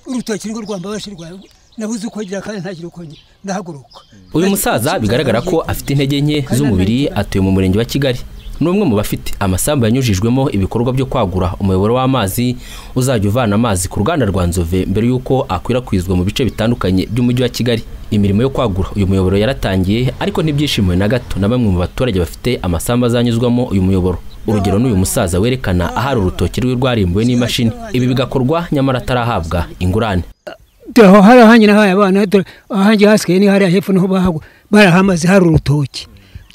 urutoki ngo rwambabashe rwawe nabuze uko ngira kandi ntagira uko ndahaguruka uyu musaza bigaragara ko afite intege nke z'umubiri atuye mu murenge wa kigali ni umwe mu bafite amasambu yanyujijwemo ibikorwa byo kwagura umuyoboro w'amazi uzajya uvana amazi ku ruganda rwa nzove mbere y'uko akwirakwizwa mu bice bitandukanye by'umujyi wa kigali imirimo yo kwagura uyu muyoboro yaratangiye ariko ntibyishimiwe na gato na bamwe mu baturage bafite amasambu azanyuzwamo uyu muyoboro urugero ni uyu musaza werekana ahari urutoki rwe rwarimbuwe n'imashini ibi bigakorwa nyamara atarahabwa ingurane aho hari ahanjye nahaye abana dore ahanjye hasigaye ni hariya hepfo niho bahagwa barahamaze hari urutoki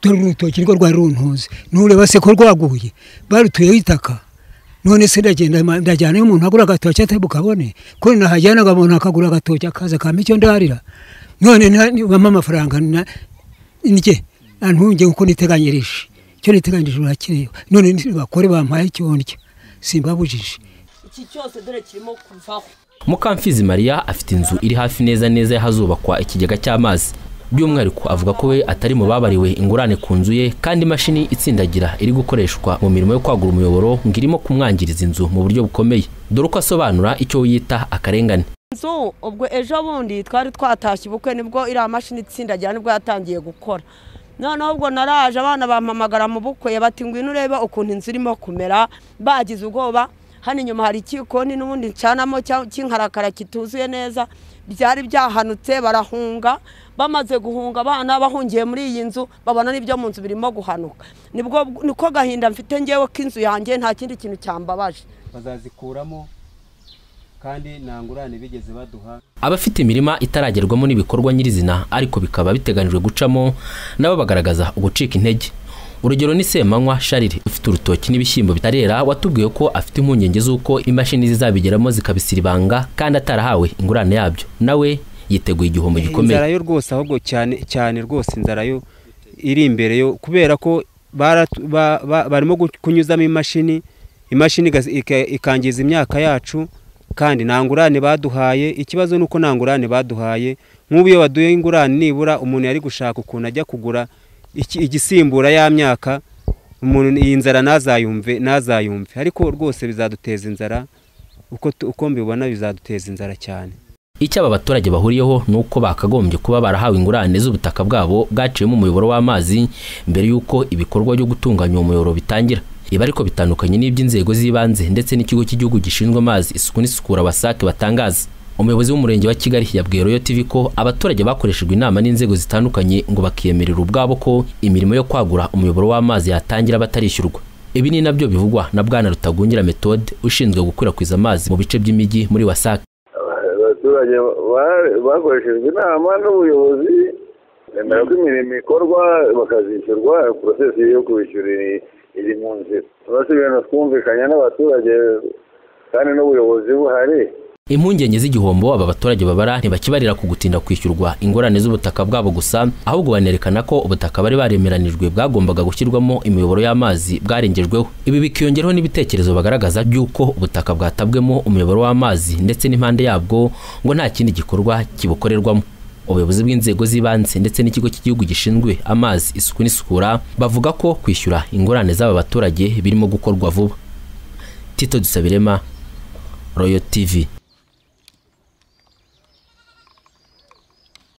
dore urutoki nirwo rwari runtuze nureba se ko rwaguye barutuyeho itaka none se ndagenda ndajyana iyo umuntu agura agatoki atari bukabone ko nahajyanaga umuntu akagura agatoki akaza akampa icyo ndarira none nibamo amafaranga ndye ntunge kuko niteganyirije icyo niteganyirije urakireyo none bakore bampaye icyo ndya simbabujije iki cyose dore kirimo kuvaho mukamfizi mariya afite inzu iri hafi neza neza y'ahazubakwa ikigega cy'amazi by'umwihariko avuga ko we atari mu babariwe ingurane ku nzu ye kandi imashini itsindagira iri gukoreshwa mu mirimo yo kwagura umuyoboro ngo irimo kumwangiriza inzu mu buryo bukomeye dore uko asobanura icyo yita akarengane inzu ubwo ejo bundi twari twatashye ubukwe nibwo iriya mashini itsindagira nibwo yatangiye gukora noneho ubwo naraje abana bampamagara mu bukwe bati ngwino urebe ukuntu inzu irimo kumera bagize ubwoba hano inyuma hari ikikoni n'ubundi ncanamo cy'inkarakara kituzuye neza byari byahanutse barahunga bamaze guhunga abana bahungiye muri iyi nzu babona n'ibyo mu nzu birimo guhanuka nibwo niko gahinda mfite ngewe ko inzu yanjye nta kindi kintu cyambabaje bazazikuramo kandi nta ngurane bigeze baduha abafite imirima itaragerwamo n'ibikorwa nyirizina ariko bikaba biteganyijwe gucamo nabo bagaragaza ugucika intege urugero ni semanywa sharire ufite urutoki n'ibishyimbo bitarera watubwiye ko afite impungenge z'uko imashini zizabigeramo zikabisiribanga kandi atarahawe ingurane yabyo nawe yiteguye igihombo gikomeye inzara yo rwose ahubwo cyane cyane rwose inzara yo iri imbere yo kubera ko barimo kunyuzamo imashini imashini ikangiza imyaka yacu kandi nta ngurane baduhaye ikibazo ni uko nta ngurane baduhaye nk'ubu iyo baduhaye ingurane nibura umuntu yari gushaka ukuntu ajya kugura igisimbura ya myaka umuntu iyi nzara nazayumve nazayumve ariko rwose bizaduteza inzara uko mbibona bizaduteza inzara cyane icyo aba baturage bahuriyeho ni uko bakagombye kuba barahawe ingurane z'ubutaka bwabo bwaciyemo umuyoboro w'amazi mbere y'uko ibikorwa byo gutunganya uwo muyoboro bitangira ibi ariko bitandukanye n'iby'inzego z'ibanze ndetse n'ikigo cy'igihugu gishinzwe amazi isuku n'isukura wasake batangaza umuyobozi w'umurenge wa kigali yabwiye royo tv ko abaturage bakoreshejwe inama n'inzego zitandukanye ngo bakiyemerera ubwabo ko imirimo yo kwagura umuyoboro w'amazi yatangira batarishyurwa ibi ni nabyo bivugwa na bwana rutagungira metode ushinzwe gukwirakwiza amazi mu bice by'imijyi muri wasac abaturage bakoreshejwe inama n'ubuyobozi bemera ko imirimo ikorwa bakazishyurwa porosesi yo kubishyura iri mu nzira turabona ibintu twumvikanye n'abaturage kandi n'ubuyobozi buhari impungenge z'igihombo aba baturage babara ntibakibarira ku gutinda kwishyurwa ingorane z'ubutaka bwabo gusa ahubwo banerekana ko ubutaka bari baremeranijwe bwagombaga gushyirwamo imiyoboro y'amazi bwarengejweho ibi bikiyongeraho n'ibitekerezo bagaragaza by'uko ubutaka bwatabwemo umuyoboro w'amazi ndetse n'impande yabwo ngo nta kindi gikorwa kibukorerwamo ubuyobozi bw'inzego z'ibanze ndetse n'ikigo cy'igihugu gishinzwe amazi isuku n'isukura bavuga ko kwishyura ingorane z'aba baturage birimo gukorwa vuba tito dusabirema royo tv